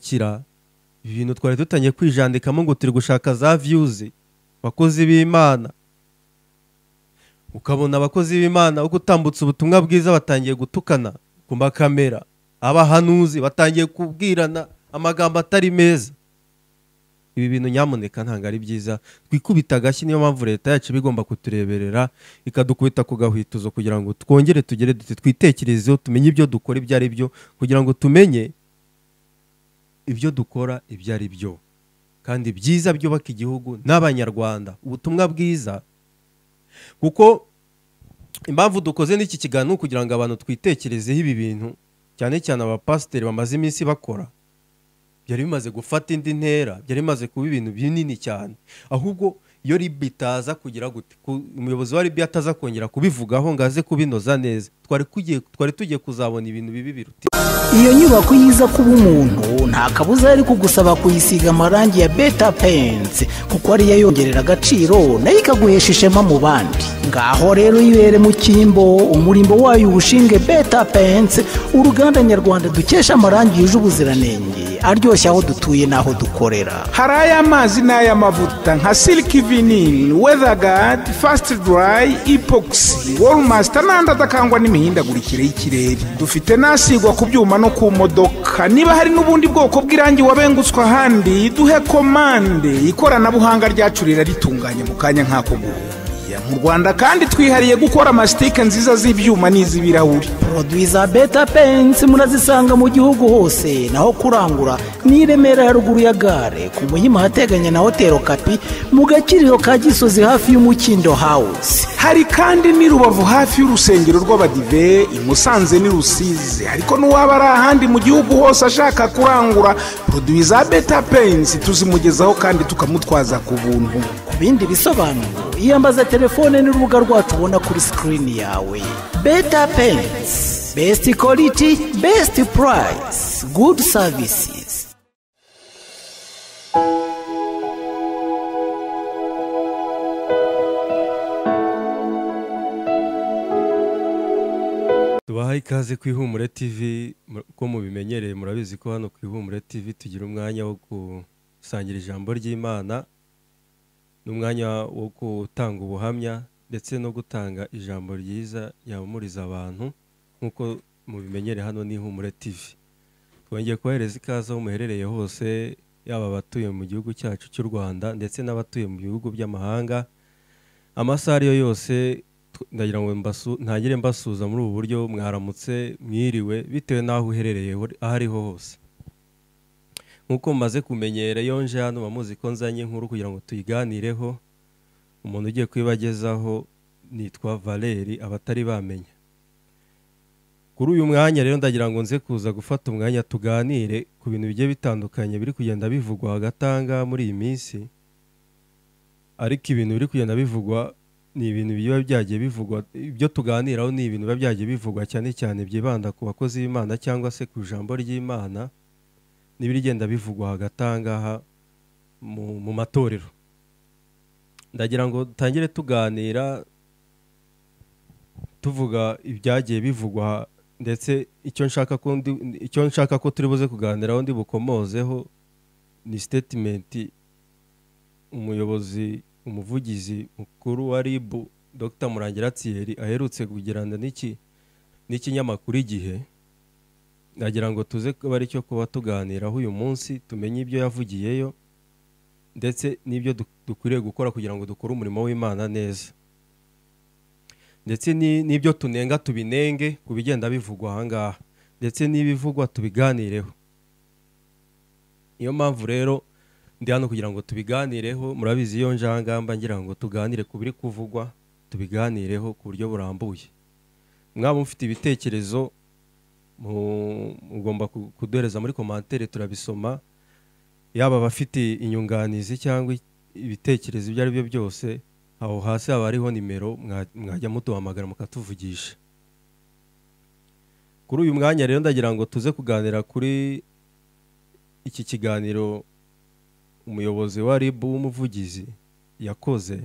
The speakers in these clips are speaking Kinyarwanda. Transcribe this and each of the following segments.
gushyigikira ibintu twari dutangiye kwijandikamo ngo turi gushaka za viyuzi abakozi b'imana ukabona abakozi b'imana uko utambutse ubutumwa bwiza batangiye gutukana ku makamera abahanuzi batangiye kubwirana amagambo atari meza ibi bintu nyamuneka ntabwo ari byiza twikubita agashyi niyo mpamvu leta yacu iba igomba kutureberera ikadukubita ku gahwituzo kugira ngo twongere tugere duti twitekerezeho tumenye ibyo dukora ibyo ari byo kugira ngo tumenye ibyo dukora ibyo ari byo kandi byiza byubaka igihugu n'abanyarwanda ubutumwa bwiza kuko impamvu dukoze n'iki kiganiro kugira ngo abantu twitekerezeho ibi bintu cyane cyane abapasiteri bamaze iminsi bakora byari bimaze gufata indi ntera byari bimaze kuba ibintu binini cyane ahubwo iyo ribi itaza kugira gute ku- umuyobozi wa ribi ataza kongera kubivugaho ngo aze kubinoza neza twari kugiye- twari tugiye kuzabona ibintu bibi biruta iyo nyubako iyo iza kuba umuntu nta kabuza yari kugusaba kuyisiga amarangi ya beta pensi kuko ariyo yongerera agaciro nayo ikaguhesha ishema mu bandi ngaho rero ibere mu cyimbo umurimbo wayo uwushinge beta pensi uruganda nyarwanda dukesha amarangi yuje ubuziranenge aryoshye aho dutuye n'aho dukorera hari ay'amazi n'ay'amavuta nka siliki vinini wedagadi fasiti durayi ipoxi wolumasita n'andi adakangwa n'imihindagurikire y'ikirere dufite n'asigwa ku byuma no ku modoka niba hari n'ubundi bwoko bw'irangi wabengutswe ahandi duhe komande ikoranabuhanga ryacu riraritunganya mu kanya nk'ako guhumbya mu rwanda kandi twihariye gukora amasitike nziza z'ibyuma n'iz'ibirahuri poroduwi za beta pensi murazisanga mu gihugu hose naho kurangura ni i remera ya ruguru ya gare ku muhima ahateganye na hoteli kapi mu gakiriro ka gisozi hafi y'umukindo hawusi hari kandi n'i rubavu hafi y'urusengero rw'abadive i musanze n'i rusizi ariko n'uwaba ari ahandi mu gihugu hose ashaka kurangura poroduwi za beta pensi tuzimugezaho kandi tukamutwaza ku buntu ku bindi bisobanuro iyambaza telefone n'urubuga rwacu ubona kuri sikirini yawe beta pensi besiti koriti besiti purayisi gudu savisizi tubaha ikaze ku ihumure tv mur- uko mubimenyereye murabizi ko hano ku ihumure tv tugira umwanya wo gusangira ijambo ry'imana n'umwanya wo gutanga ubuhamya ndetse no gutanga ijambo ryiza yahumuriza abantu nk'uko mubimenyereye hano ni ihumure tv twongeye kohereza ikaze aho muherereye hose yaba abatuye mu gihugu cyacu cy'u rwanda ndetse n'abatuye mu bihugu by'amahanga amasaha ariyo yose tw- ndagira ngo mbasu- ntagire mbasuza muri ubu buryo mwaramutse mwiriwe bitewe n'aho uherereye ho- aho ariho hose nk'uko mumaze kumenyera iyo nje hano bamuzi ko nzanye inkuru kugira ngo tuyiganireho umuntu ugiye kuyibagezaho nitwa valeri abatari bamenya kuri uyu mwanya rero ndagira ngo nze kuza gufata umwanya tuganire ku bintu bigiye bitandukanye biri kugenda bivugwa hagati aha ngaha muri iyi minsi ariko ibintu biri kugenda bivugwa ni ibintu biba byagiye bivugwa ibyo tuganiraho ni ibintu biba byagiye bivugwa cyane cyane byibanda ku bakozi b'imana cyangwa se ku ijambo ry'imana n'ibigenda bivugwa hagati aha ngaha mu, mu matorero ndagira ngo tangire tuganira tuvuga ibyagiye bivugwa ndetse icyo nshaka ko ndi- icyo nshaka ko turi buze kuganiraho ndi bukomozeho ni sitetimenti umuyobozi umuvugizi mukuru wa rib dr murangira thierry aherutse kugirana n'iki n'ikinyamakuru igihe nagira ngo tuze kuba aricyo kuba tuganiraho uyu munsi tumenye ibyo yavugiyeyo ndetse n'ibyo du- dukwiriye gukora kugira ngo dukore umurimo w'imana neza ndetse ni- n'ibyo tunenga tubinenge ku bigenda bivugwa aha ngaha ndetse n'ibivugwa tubiganireho niyo mpamvu rero ndi hano kugira ngo tubiganireho murabizi iyo njangamba ngira ngo tuganire ku biri kuvugwa tubiganireho ku buryo burambuye mwaba mufite ibitekerezo mu- mugomba ku- kuduhereza muri komantere turabisoma yaba abafite inyunganizi cyangwa i- ibitekerezo ibyo ari byo byose aho hasi haba hariho nimero mwa- mwajya muduhamagara mukatuvugisha kuri uyu mwanya rero ndagira ngo tuze kuganira kuri iki kiganiro umuyobozi wa rib w'umuvugizi yakoze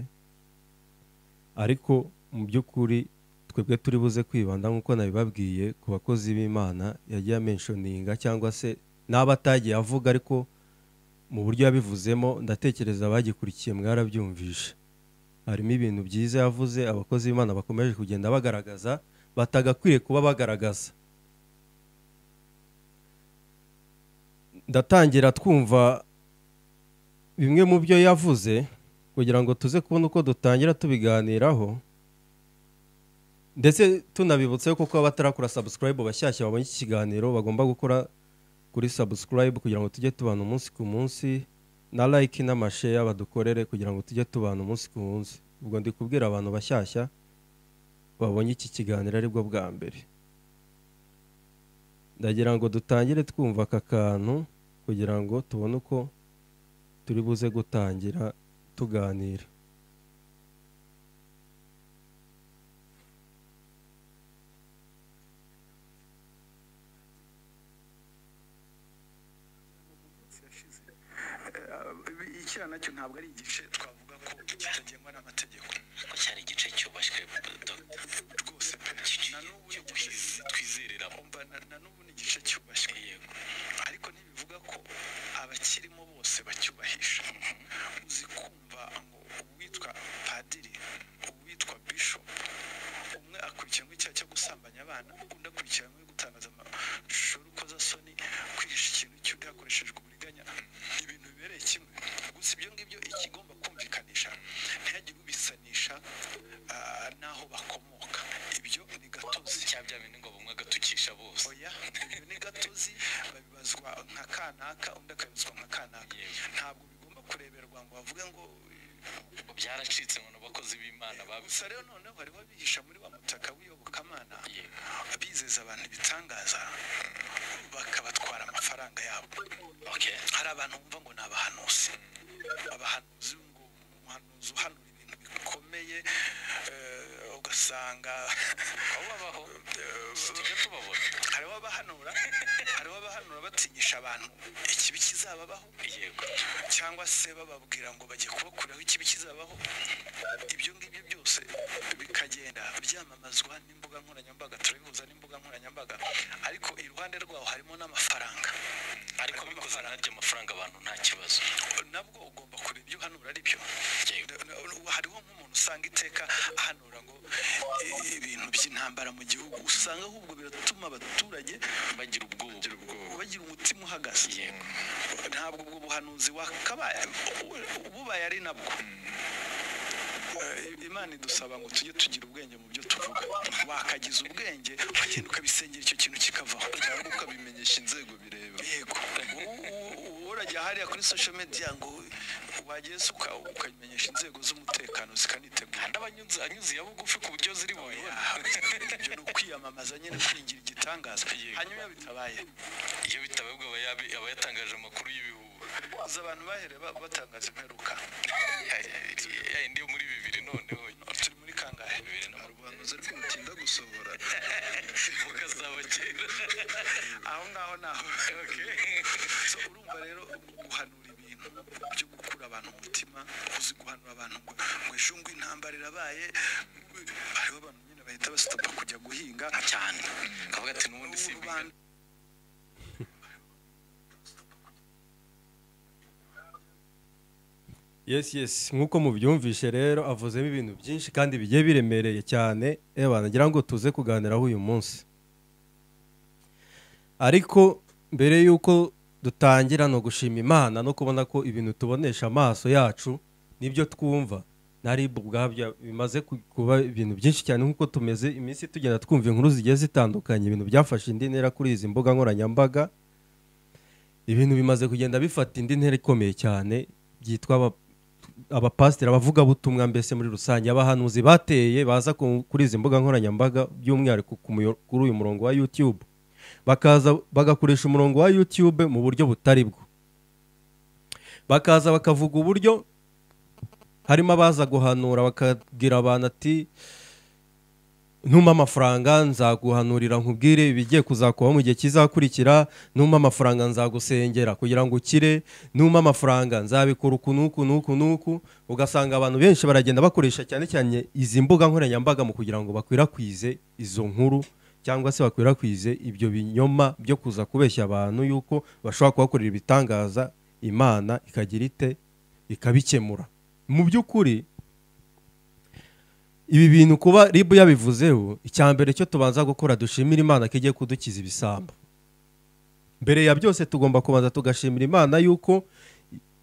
ariko mu by'ukuri twebwe turi buze kwibanda nk'uko nabibabwiye ku bakozi b'imana yagiye amenshoninga cyangwa se n'aba atagiye avuga ariko mu buryo yabivuzemo ndatekereza abagikurikiye mwarabyumvishe harimo ibintu byiza yavuze abakozi b'imana bakomeje kugenda bagaragaza batagakwiriye kuba bagaragaza ndatangira twumva bimwe mu byo yavuze kugira ngo tuze kubona uko dutangira tubiganiraho ndetse tunabibutse ko kuba batarakora sabusikarayibu bashyashya babonye iki kiganiro bagomba gukora kuri sabusikarayibu kugira ngo tujye tubana umunsi ku munsi na layiki n'amasheya badukorere kugira ngo tujye tubana umunsi ku munsi ubwo ndi kubwira abantu bashyashya babonye iki kiganiro aribwo bwa mbere ndagira ngo dutangire twumva aka kantu kugira ngo tubone uko turi buze gutangira tuganira icyaha nacyo ntabwo ari igice twavuga ko kitagenwa n'amategeko ko cyari igice cyubashywe dogita rwose pe na n'ubu ni igice twizerera umva na- na n'ubu ni igice cyubashywe yego ariko ntibivuga ko abakirimo bose bacyubahisha uzi kumva ngo uwitwa padiri uwitwa bishopu umwe akurikiranwe icyaha cyo gusambanya abana undi akurikiranwe gutangaza amashusho y'urukozasoni kwihisha ikintu cy'undi hakoreshejwe uburiganya ibintu bibereye kimwe gusa ibyo ngibyo ikigomba kumvikanisha ntihagire ubisanisha ah, n'aho bakomoka ibyo ni gatozi cya bya bintu ngo bumwe agatukisha bose oya ibyo ni gatozi babibazwa nka kanaka undi akabibazwa nka kanaka ntabwo bigomba kureberwa ngo bavuge ngo ngo byaracitse ngo n'abakozi b'imana babisa gusa rero noneho bari babihisha muri wa mutaka w'iyobokamana yego bizeza abantu ibitangaza bakabatwara amafaranga yabo okay hari abantu bumva ngo ni abahanuzi abahanuzi ngo umuhanuzi uhanura ibintu bikomeye eh, ugasanga aho babaho tujya tubabona hariho abahanura hariho abahanura batinyisha abantu ikibi kizababaho yego cyangwa se bababwira ngo bajye kubakuraho ikibi kizabaho ibyo ngibyo byose bikagenda byamamazwa n'imbuga nkoranyambaga turabihuza n'imbuga nkoranyambaga ariko iruhande rwaho harimo n'amafaranga ariko bikoze naryo amafaranga abantu nta kibazo nabwo ugomba kureba ibyo uhanura ari byo yego hariho nk'umuntu usanga iteka ahanura ngo "I- ibintu by'intambara mu gihugu usanga ahubwo biratuma abaturage bagira ubwoba bagira umutima uhagaze yego ntabwo ubwo buhanuzi wakabaye bubaye ari nabwo Eh, imana idusaba ngo tujye tugira ubwenge mu byo tuvuga wakagize ubwenge ukagenda ukabisengera icyo kintu kikavaho cyangwa ukabimenyesha inzego bireba yego U- u- urajya hariya kuri social media ngo wageze uka- ukabimenyesha inzego z'umutekano zikanitegura n'abanyuze anyuze iya bugufi ku buryo ziri bubibona ibyo ni ukwiyamamaza nyine kwingira igitangaza Yego. hanyuma iyo bitabaye iyo bitabaye ubwo aba yabi- aba yatangaje amakuru y'ibihuha uzi abantu bahereye ba- batangaza imperuka ya yindi yo muri bibiri noneho turi muri kangahe bibiri na makumyabiri ubuhanuzi ariko butinda gusohora bukazaba kera aho ngaho naho so urumva rero guhanura ibintu byo gukura abantu umutima uzi guhanura abantu ngo ngo ejo ngo intambara irabaye hariho abantu nyine bahita basitopa kujya guhinga cyane kavuga ati n'ubundi si ubu rubanda yesi yesi nk'uko mubyumvishe rero avuzemo ibintu byinshi kandi bigiye biremereye cyane eba nagira ngo tuze kuganiraho uyu munsi ariko mbere y'uko dutangira no gushima imana no kubona ko ibintu tubonesha amaso yacu n'ibyo twumva na rib ubwabyo bimaze ku- kuba ibintu byinshi cyane nk'uko tumeze iminsi tugenda twumva inkuru zigiye zitandukanye ibintu byafashe indi ntera kuri izi mbuga nkoranyambaga ibintu bimaze kugenda bifata indi ntera ikomeye cyane byitwa aba- abapasiteri abavugabutumwa mbese muri rusange abahanuzi bateye baza ku- kuri izi mbuga nkoranyambaga by'umwihariko ku muyo- kuri uyu murongo wa youtube bakaza bagakoresha umurongo wa youtube mu buryo butari bwo bakaza bakavuga uburyo harimo abaza guhanura bakabwira abantu ati ntumpa amafaranga nzaguhanurira nkubwire ibigiye kuzakubaho mu gihe kizakurikira ntumpa amafaranga nzagusengera kugira ngo ukire ntumpa amafaranga nzabikora uku n'uku n'uku n'uku ugasanga abantu benshi baragenda bakoresha cyane cyane izi mbuga nkoranyambaga mu kugira ngo bakwirakwize izo nkuru cyangwa se bakwirakwize ibyo binyoma byo kuza kubeshya abantu yuko bashobora kubakorera ibitangaza imana ikagira ite ikabikemura mu by'ukuri ibi bintu kuba ribu yabivuzeho icya mbere cyo tubanza gukora dushimira imana ko igiye kudukiza ibisambo mbere ya byose tugomba kubanza tugashimira imana yuko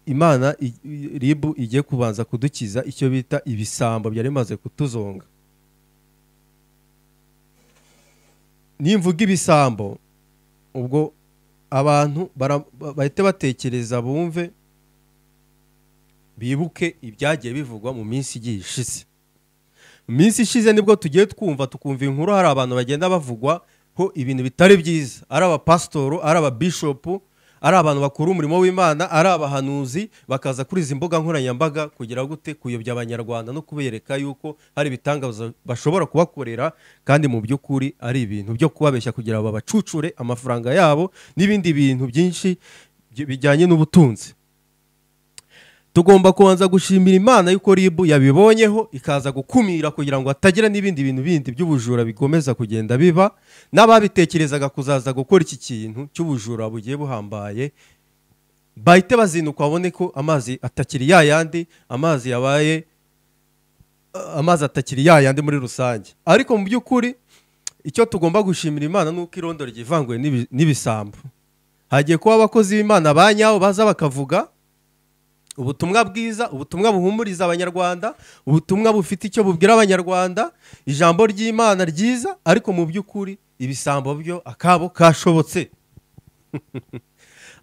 imana i- i- ribu igiye kubanza kudukiza icyo bita ibisambo byari bimaze kutuzonga nimvuga ibisambo ubwo abantu bara- ba- bahite batekereza bumve bibuke ibyagiye bivugwa mu minsi igiye ishize mu minsi ishize nibwo tugiye twumva tukumva inkuru hari abantu bagenda bavugwa ho ibintu bitari byiza ari abapasitoro ari ababishopu ari abantu bakora umurimo w'imana ari abahanuzi bakaza kuri izi mbuga nkoranyambaga kugira gute kuyobya abanyarwanda no kubereka yuko hari ibitangaza bashobora kubakorera kandi mu by'ukuri ari ibintu byo kubabeshya kugira ngo babacucure amafaranga yabo n'ibindi bintu byinshi byi- bijyanye n'ubutunzi tugomba kubanza gushimira imana y'uko ribu yabibonyeho ikaza gukumira kugira ngo hatagira n'ibindi bintu bindi by'ubujura bikomeza kugenda biba n'ababitekerezaga kuzaza gukora iki kintu cy'ubujura bugiye buhambaye bahite bazinukwa babone ko amazi atakiri ya yandi amazi yabaye amazi atakiri ya yandi muri rusange ariko mu by'ukuri icyo tugomba gushimira imana ni uko irondo ryivanguye n'ibi- n'ibisambo hagiye kuba abakozi b'imana ba nyabo baza bakavuga ubutumwa bwiza ubutumwa buhumuriza abanyarwanda ubutumwa bufite icyo bubwira abanyarwanda ijambo ry'imana ryiza ariko mu by'ukuri ibisambo byo akabo kashobotse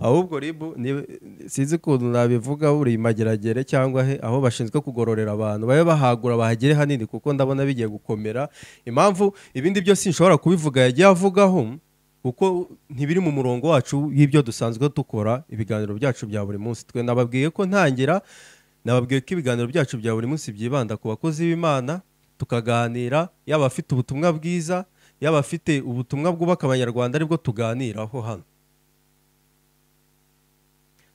ahubwo ribu ni- sinzi ukuntu nabivuga buri mageragere cyangwa he aho bashinzwe kugororera abantu babe bahagura bahagere hanini kuko ndabona bigiye gukomera impamvu ibindi byose nshobora kubivuga yagiye avugaho kuko ntibiri mu murongo wacu y'ibyo dusanzwe dukora ibiganiro byacu bya buri munsi twe nababwiye ko ntangira nababwiye ko ibiganiro byacu bya buri munsi byibanda ku bakozi b'imana tukaganira yaba afite ubutumwa bwiza yaba afite ubutumwa bwubaka abanyarwanda aribwo tuganiraho hano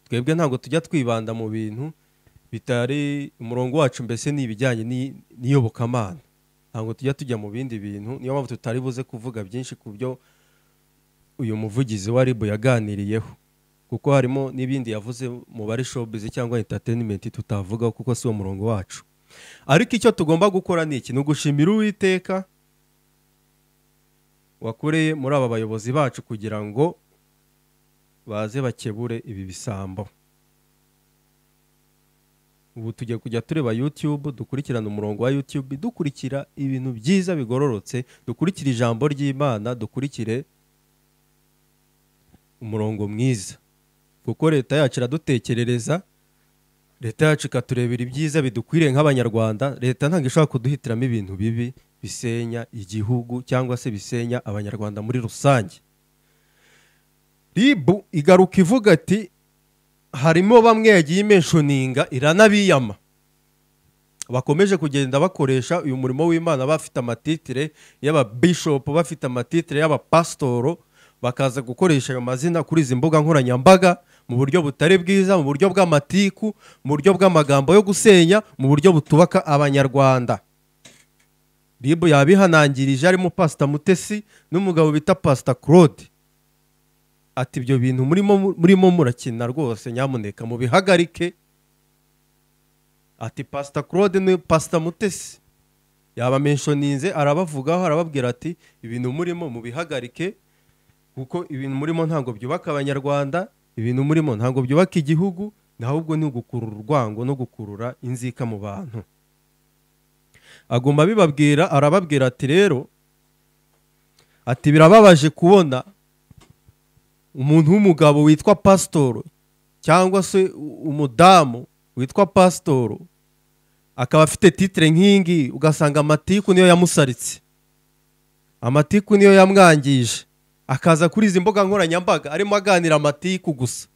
twebwe ntabwo tujya twibanda mu bintu bitari umurongo wacu mbese ni ibijyanye n'i- n'iyobokamana ntabwo tujya tujya mu bindi bintu niyo mpamvu tutari buze kuvuga byinshi ku byo uyu muvugizi wa ribu yaganiriyeho kuko harimo n'ibindi yavuze mu bari showbiz cyangwa entertainment tutavugaho kuko si wo murongo wacu ariko icyo tugomba gukora ni iki ni ugushimira uwiteka wakoreye muri aba bayobozi bacu kugira ngo baze bakebure ibi bisambo ubu tugiye kujya tureba youtube dukurikirana umurongo wa youtube dukurikira ibintu byiza bigororotse dukurikire ijambo ry'imana dukurikire umurongo mwiza kuko leta yacu iradutekerereza leta yacu ikaturebera ibyiza bidukwiriye nk'abanyarwanda leta ntabwo ishobora kuduhitiramo ibintu bibi bisenya igihugu cyangwa se bisenya abanyarwanda muri rusange ribu igaruka ivuga iti harimo bamwe yagiye imenshoninga iranabiyama bakomeje kugenda bakoresha uyu murimo w'imana bafite amatitire y'ababishopu bafite amatitire y'abapasitoro bakaza gukoresha ayo mazina kuri izi mbuga nkoranyambaga mu buryo butari bwiza mu buryo bw'amatiku mu buryo bw'amagambo yo gusenya mu buryo butubaka abanyarwanda ribu yabihanangirije harimo pasita mutesi n'umugabo bita pasita claude ati ibyo bintu murimo murimo murakina rwose nyamuneka mubihagarike ati pasita claude ni pasita mutesi yabamenshoninze arabavugaho arababwira ati ibintu murimo mubihagarike kuko ibintu murimo ntabwo byubaka abanyarwanda ibintu murimo ntabwo byubaka igihugu ahubwo ni ugukurura urwango no gukurura inzika mu bantu aguma abibabwira arababwira ati rero ati birababaje kubona umuntu w'umugabo witwa pasitoro cyangwa se u- umudamu witwa pasitoro akaba afite titire nk'iyingiyi ugasanga amatiku niyo yamusaritse amatiku niyo yamwangije akaza kuri izi mbuga nkoranyambaga arimo aganira amatiku gusa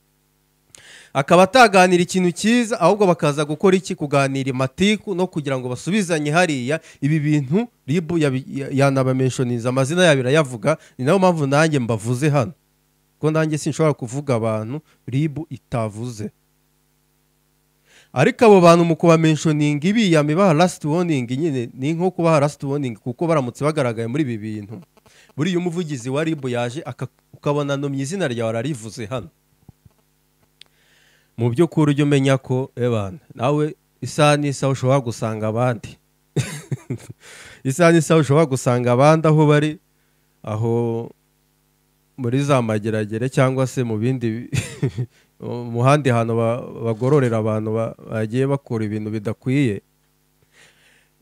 akaba ataganira ikintu cyiza ahubwo bakaza gukora iki kuganira amatiku no kugira ngo basubizanye hariya ibi bintu ribu yabi- ya- yanabameshoniza amazina yabo irayavuga ni nayo mpamvu nanjye mbavuze hano kuko nanjye sinshobora kuvuga abantu ribu itavuze ariko abo bantu mu kubamenshoninga ibiyame baha lasiti woningi nyine ni nko kubaha lasiti woningi kuko baramutse bagaragaye muri ibi bintu buriya umuvugizi wa ribu yaje aka- ukabona numye izina ryawe ararivuze hano mu by'ukuri ujye umenya ko ebana nawe isaha n'isaha ushobora gusanga abandi isaha n'isaha ushobora gusanga abandi aho bari aho muri za mageragere cyangwa se mu bindi bi- mu handi hantu ba- bagororera abantu ba- bagiye bakora ibintu bidakwiye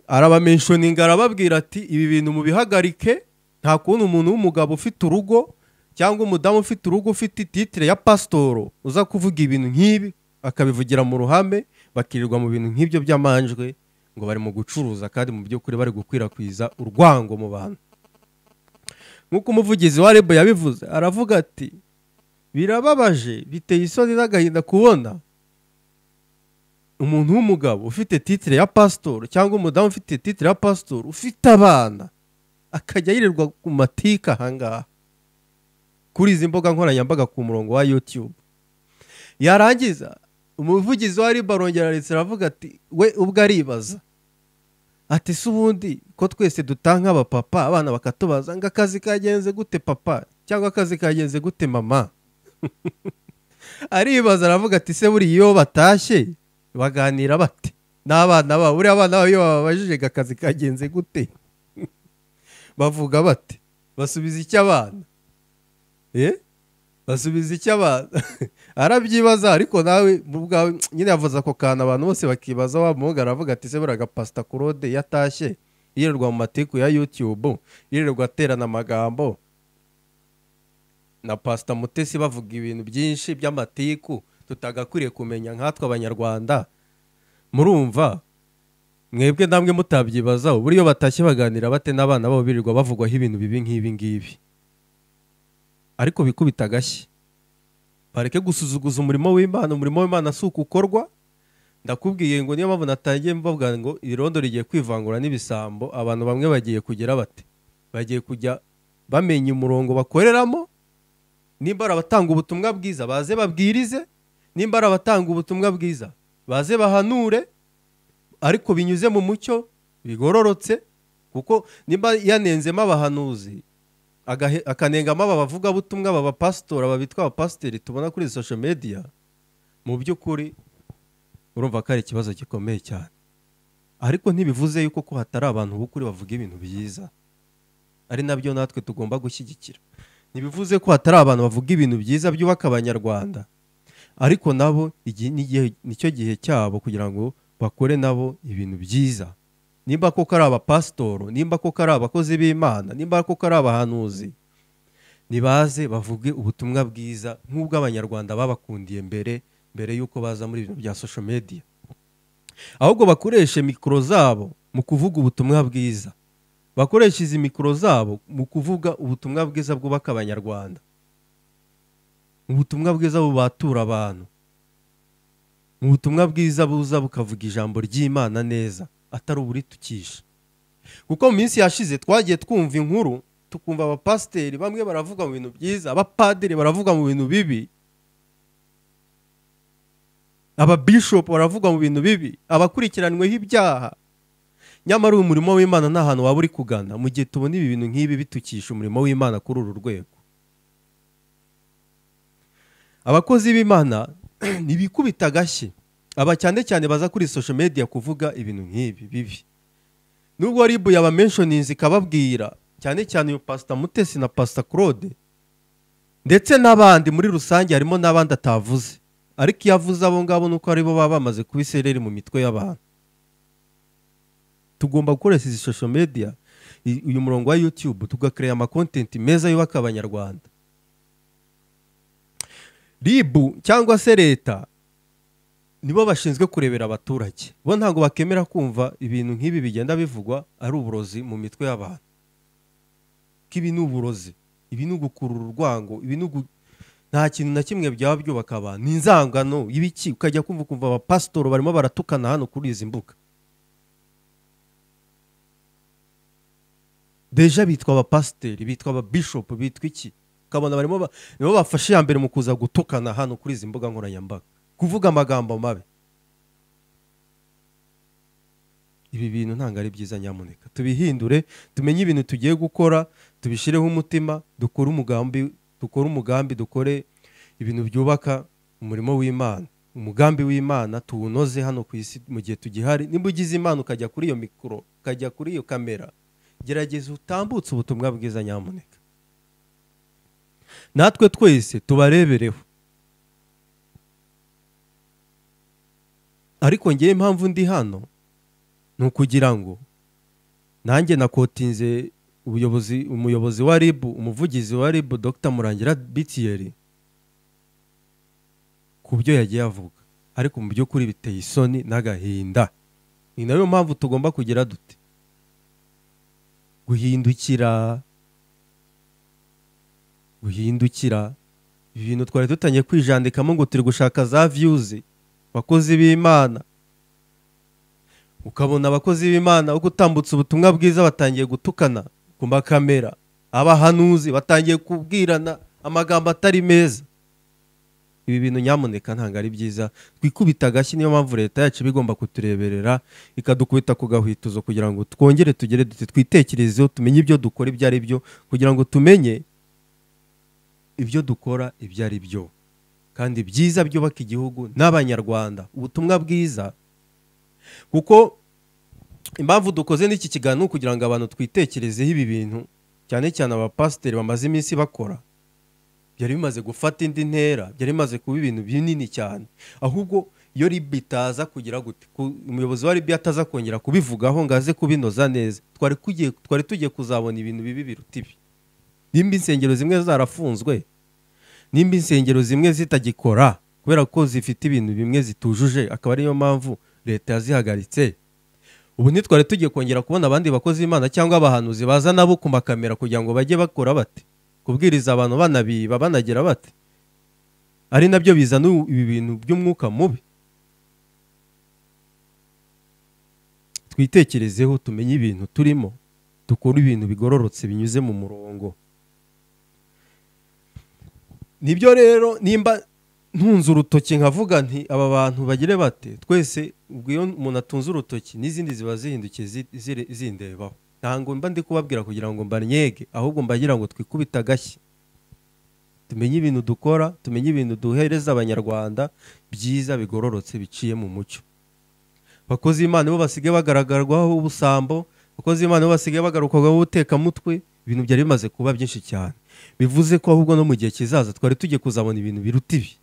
arabamenshoninga arababwira ati ibi bintu mubihagarike nta kuntu umuntu w'umugabo ufite urugo cyangwa umudamu ufite urugo ufite ititire ya pasitoro uza kuvuga ibintu nk'ibi akabivugira mu ruhame bakirirwa mu bintu nk'ibyo by'amanjwe ngo bari mu gucuruza kandi mu by'ukuri bari gukwirakwiza urwango mu bantu nk'uko umuvugizi wa reb yabivuze aravuga ati birababaje biteye isoni n'agahinda kubona umuntu w'umugabo ufite titire ya pasitoro cyangwa umudamu ufite titire ya pasitoro ufite abana akajya yirirwa ku matika ahangaha kuri izi mbuga nkoranyambaga ku murongo wa yutube yarangiza umuvugizi wa riba arongera aretse aravuga ati we ubwo aribaza ati si ubundi ko twese dutanga abapapa abana bakatubaza ngo akazi kagenze gute papa cyangwa akazi kagenze gute mama aribaza aravuga ati se buriya iyo batashye baganira bate n'abana babo buriya abana babo iyo bababajije ngo akazi kagenze gute bavuga bate basubiza icyo abana Eh? basubiza icyo abana arabyibaza ariko nawe mu bwawe nyine yavuze ako kantu abantu bose bakibaza wa muhungu aravuga ati se buriya agapasita kurode yatashye yirirwa mu matiku ya yutube yirirwa aterana amagambo na pasita mutesi bavuga ibintu byinshi by'amatiku tutagakwiriye kumenya nkatwe abanyarwanda murumva mwebwe namwe mutabyibazaho buriya batashye baganira bate n'abana babo birirwa bavugwaho ibintu bibi nk'ibi ngibi ariko bikubita agashyi bareke gusuzuguza umurimo w'imana umurimo w'imana si uko ukorwa ndakubwiye ngo niyo mpamvu natangiye mbavuga ngo irondo rigiye kwivangura n'ibisambo abantu bamwe bagiye kugera bate bagiye kujya bamenya umurongo bakoreramo nimba ari abatanga ubutumwa bwiza baze babwirize nimba ari abatanga ubutumwa bwiza baze bahanure ariko binyuze mu mucyo bigororotse kuko nimba yanenzemo abahanuzi agahe- akanengamo aba bavugabutumwa aba bapasitora aba bitwa abapasiteri tubona kuri izi social media mu by'ukuri urumva ko ari ikibazo gikomeye cyane ariko ntibivuze yuko ko hatari abantu b'ukuri bavuga ibintu byiza ari nabyo natwe tugomba gushyigikira ntibivuze ko hatari abantu bavuga ibintu byiza byubaka abanyarwanda ariko nabo igihe n'igihe- nicyo gihe cyabo kugira ngo bakore nabo ibintu byiza nimba koko ari abapasitoro nimba koko ari abakozi b'imana nimba koko ari abahanuzi nibaze bavuge ubutumwa bwiza nk'ubwo abanyarwanda babakundiye mbere mbere y'uko baza muri ibintu bya social media ahubwo bakoreshe mikoro zabo mu kuvuga ubutumwa bwiza bakoresha izi mikoro zabo mu kuvuga ubutumwa bwiza bwubaka abanyarwanda ubutumwa bwiza bubatura abantu ubutumwa bwiza buza bukavuga ijambo ry'imana neza atari uburitukisha kuko mu minsi yashize twagiye twumva inkuru tukumva abapasiteri bamwe baravuga mu bintu byiza abapadiri baravuga mu bintu bibi ababishopu baravuga mu bintu bibi abakurikiranyweho ibyaha nyamara uyu murimo w'imana nta hantu waba uri kugana mu gihe tubona ibi bintu nk'ibi bitukisha umurimo w'imana kuri uru rwego abakozi b'imana ntibikubita agashyi aba cyane cyane baza kuri social media kuvuga ibintu nk'ibi bibi nubwo ribu yabamenshoninze ikababwira cyane cyane uyu pasita mutesi na pasita claude ndetse n'abandi muri rusange harimo n'abandi atavuze ariko iyo avuze abo ngabo ni uko aribo baba bamaze kuba isereri mu mitwe y'abantu tugomba gukoresha izi social media i- uyu murongo wa youtube tugakereya amakontenti meza yubaka abanyarwanda ribu cyangwa se leta nibo bashinzwe kurebera abaturage bo ntabwo bakemera kumva ibintu nk'ibi bigenda bivugwa ari uburozi mu mitwe y'abantu ko ibi ni uburozi ibi ni ugukurura urwango ibi ni ugu- nta kintu na kimwe byaba byubaka abantu ni inzangano y'ibiki ukajya kumva ukumva abapasitori barimo baratukana hano kuri izi mbuga deja bitwa abapasiteri bitwa ababishopu bitwa iki ukabona barimo ba- nibo bafashe iya mbere mu kuza gutukana hano kuri izi mbuga nkoranyambaga kuvuga amagambo mabi ibi bintu ntabwo ari byiza nyamuneka tubihindure tumenye ibintu tugiye gukora tubishyireho umutima dukore umugambi dukore umugambi dukore ibintu byubaka umurimo w'imana umugambi w'imana tuwunoze hano ku isi mu gihe tugihari nimba ugize imana ukajya kuri iyo mikoro ukajya kuri iyo kamera gerageza utambutse ubutumwa bwiza nyamuneka natwe twese tubarebereho ariko ngewe impamvu ndi hano ni ukugira ngo nanjye nakotinze ubuyobozi umuyobozi wa ribu umuvugizi wa ribu dr murangira bitiyeri ku byo yagiye avuga ariko mu by'ukuri biteye isoni n'agahinda ni nayo mpamvu tugomba kugira dute guhindukira guhindukira ibintu twari dutangiye kwijandikamo ngo turi gushaka za viyuzi abakozi b'imana ukabona abakozi b'imana uko utambutse ubutumwa bwiza batangiye gutukana ku makamera abahanuzi batangiye kubwirana amagambo atari meza ibi bintu nyamuneka ntabwo ari byiza twikubita agashyi niyo mpamvu leta yacu iba igomba kutureberera ikadukubita ku gahwituzo kugira ngo twongere tugere dute twitekerezeho tumenye ibyo dukora ibyo ari byo kugira ngo tumenye ibyo dukora ibyo ari byo kandi byiza byubaka igihugu n'abanyarwanda ubutumwa bwiza kuko impamvu dukoze n'iki kiganiro ni ukugira ngo abantu twitekerezeho ibi bintu cyane cyane abapasiteri bamaze iminsi bakora byari bimaze gufata indi ntera byari bimaze kuba ibintu binini cyane ahubwo iyo ribi itaza kugira gute ku- umuyobozi wa ribi ataza kongera kubivugaho ngo aze kubinoza neza twari tugiye twari tugiye kuzabona ibintu bibi biruta ibi nimba insengero zimwe zarafunzwe nimba insengero zimwe zitagikora kubera ko zifite ibintu bimwe zitujuje akaba ariyo mpamvu leta yazihagaritse ubu ntitwari tugiye kongera kubona abandi bakozi b'imana cyangwa abahanuzi baza nabo ku makamera kugira ngo bajye bakora bate kubwiriza abantu banabiba banagira bate ari nabyo bizana ibi bintu by'umwuka mubi twitekerezeho tumenye ibintu turimo dukore ibintu bigororotse binyuze mu murongo nibyo rero nimba ntunze urutoki nkavuga nti aba bantu bagire bate twese ubwo iyo umuntu atunze urutoki n'izindi ziba zihindukiye zi- zire- zindebaho ntabwo mba ndi kubabwira kugira ngo mbanyege ahubwo mbagira ngo twikubite agashyi tumenye ibintu dukora tumenye ibintu duhereza abanyarwanda byiza bigororotse biciye mu mucyo abakozi b'imana bo basigaye bagaragarwaho ubusambo abakozi b'imana bo basigaye bagarukarwaho ubutekamutwe ibintu byari bimaze kuba byinshi cyane bivuze ko ahubwo no mu gihe kizaza twari tugiye kuzabona ibintu biruta ibi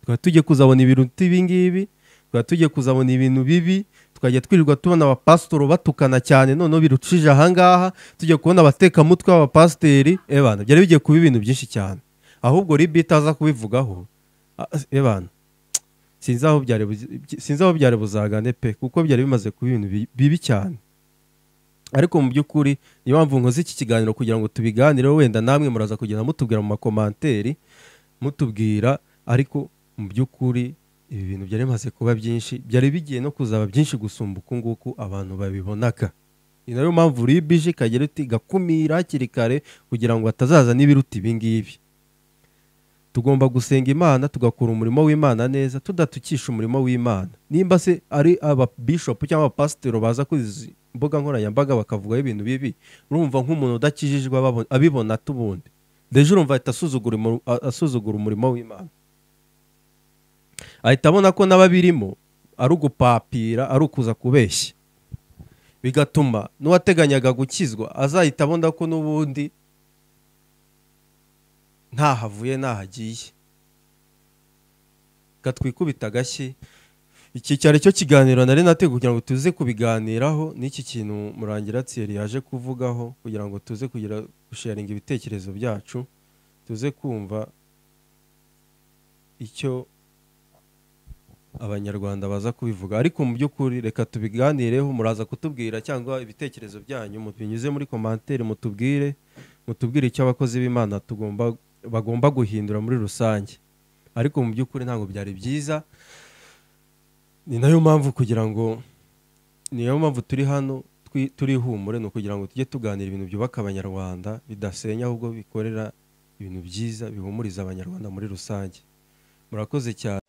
twari tugiye kuzabona ibiruta ibi ngibi twari tugiye kuzabona ibintu bibi tukajya twirirwa tubona abapasitoro batukana cyane noneho birucije ahangaha tujya kubona abatekamutwe b'abapasiteri ebana byari bigiye kuba ibintu byinshi cyane ahubwo ribi itaza kubivugaho ah, ebana sinzi aho byari buzi- sinzi aho byari buzagane pe kuko byari bimaze kuba ibintu bi- bibi cyane ariko mu by'ukuri niyo mpamvu nkoze iki kiganiro kugira ngo tubiganireho wenda namwe muraza kugenda mutubwira mu makomanteri mutubwira ariko mu by'ukuri ibi bintu byari bimaze kuba byinshi byari bigiye no kuzaba byinshi gusumba uku nguku abantu babibonaga ni nayo mpamvu ribije ikagera iti gakumira hakiri kare kugira ngo hatazaza n'ibiruta ibi ngibi tugomba gusenga imana tugakora umurimo w'imana neza tudatukisha umurimo w'imana nimba se ari ababishopu cyangwa abapasiteri baza kuri izi mbuga nkoranyambaga bakavugaho ibintu bibi urumva nk'umuntu udakijijwe ababo- abibona tubundi deje urumva ahita asuzugura umu- a- asuzugura umurimo w'imana ahita abona ko n'ababirimo ari ugupapira ari ukuza kubeshya bigatuma n'uwateganyaga gukizwa azahita abona ko n'ubundi ntaho avuye n'aho agiye gatwikubita agashyi iki cyari cyo kiganiro nari nateye kugira ngo tuze kubiganiraho n'iki kintu murangira tsiyeri yaje kuvugaho kugira ngo tuze kugira gusharinga ibitekerezo byacu tuze kumva icyo abanyarwanda baza kubivuga ariko mu by'ukuri reka tubiganireho muraza kutubwira cyangwa ibitekerezo byanyu binyuze muri komanteri mutubwire mutubwire icyo abakozi b'imana tugomba bagomba guhindura muri rusange ariko mu by'ukuri ntabwo byari byiza ni nayo mpamvu kugira ngo niyo mpamvu turi hano twi- turi ihumure ni ukugira ngo tujye tuganira ibintu byubaka abanyarwanda bidasenya ahubwo bikorera ibintu byiza bihumuriza abanyarwanda muri rusange murakoze cyane